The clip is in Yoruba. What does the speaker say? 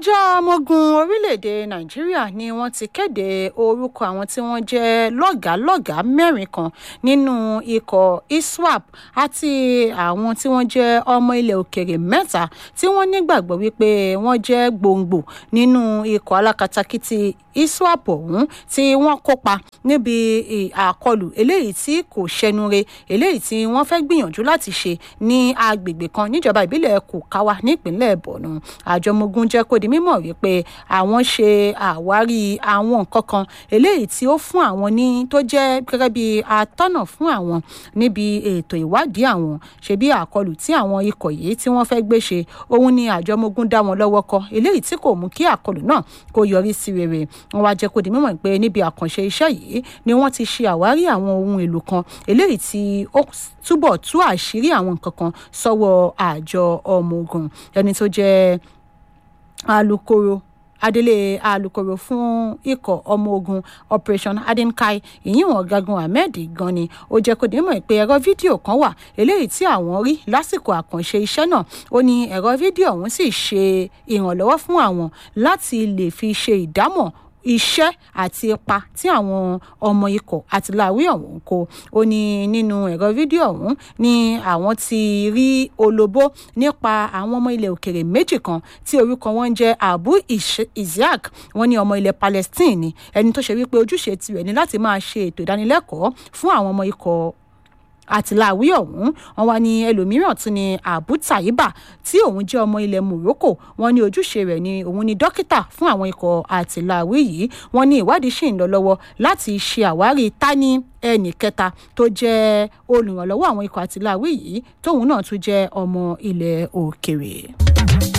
àjọ ọmọ ogun orílẹ̀-èdè nàìjíríà ni wọ́n ti kéde orúkọ àwọn tí wọ́n jẹ́ lọ́gàálọ́gàá mẹ́rin kan nínú ikọ̀ iswap àti àwọn tí wọ́n jẹ́ ọmọ ilẹ̀ òkèrè mẹ́ta tí wọ́n nígbàgbọ́ wípé wọ́n jẹ́ gbòǹgbò nínú ikọ̀ alákatakítí iswap ọ̀hún tí wọ́n kópa níbi àkọlù eléyìí tí kò ṣẹnure eléyìí tí wọ́n fẹ́ gbìyànjú láti ṣe ní agbègbè kan níjọba ìbílẹ̀ kòkáwá nípínlẹ̀ borno àjọ ọmọogun jẹ́ kó di mímọ̀ wípé àwọn ṣe àwárí àwọn nǹkan kan eléyìí tí ó fún àwọn ní tó jẹ́ gẹ́gẹ́ bí atọ́nà fún àwọn níbi ètò ìwádìí àwọn ṣe bí àkọlù tí àwọn ikọ̀ yìí tí wọ́n fẹ́ gbé ṣe òun ni àjọ ọmọogun dá wọn lọ́wọ́ kọ eléyìí tí kò mú kí àkọlù náà kó yọrí sí rere wọn wá jẹ́ kó di mímọ̀ pé níbi àkànṣe iṣẹ́ yìí ni wọ́n ti ṣe àwárí àwọn ohun èlò kan eléyìí tí ó túbọ̀ tú àṣírí àwọn nǹkan kan sọ́wọ́ àjọ ọmọ ogun ẹni tó jẹ́ alūkkóró adelé alūkkóró fún ikọ̀ ọmọ ogun operation adenkai ìyíwọ̀n ọ̀gágun ahmed gan ni ó jẹ́ kó dìímọ̀ pé ẹ̀rọ fídíò kan wà eléyìí tí àwọn rí lásìkò àkànṣe iṣẹ́ náà ó ní ẹ̀rọ fídíò ọ̀hún sì ṣe ìrànlọ́wọ́ fún àwọn láti lè fi ṣe ìdámọ̀ iṣẹ́ àti ipa tí àwọn ọmọ ikọ̀ àtìláwí ọ̀hún kó ó ní nínú ẹ̀rọ fídíò ọ̀hún ni àwọn ti rí olóbó nípa àwọn ọmọ ilẹ̀ òkèrè méjì kan tí orúkọ wọn jẹ́ abu isiaq wọn ní ọmọ ilẹ̀ palestine ni ẹni tó ṣe wípé ojúṣe tirẹ̀ ni láti máa ṣe ètò ìdánilẹ́kọ̀ọ́ fún àwọn ọmọ ikọ̀ àtìláwí ọ̀hún wọn wá ní ẹlòmíràn tún ní abu taiba tí òun jẹ́ ọmọ ilẹ̀ morocco wọn ní ojúṣe rẹ̀ ni òun ni dókítà fún àwọn ikọ̀ àtìláwí yìí wọn ní ìwádìí ṣì ń lọ lọ́wọ́ láti ṣe àwárí tani ẹnì kẹta tó jẹ́ olùrànlọ́wọ́ àwọn ikọ̀ àtìláwí yìí tóun náà tún jẹ́ ọmọ ilẹ̀ òkèrè.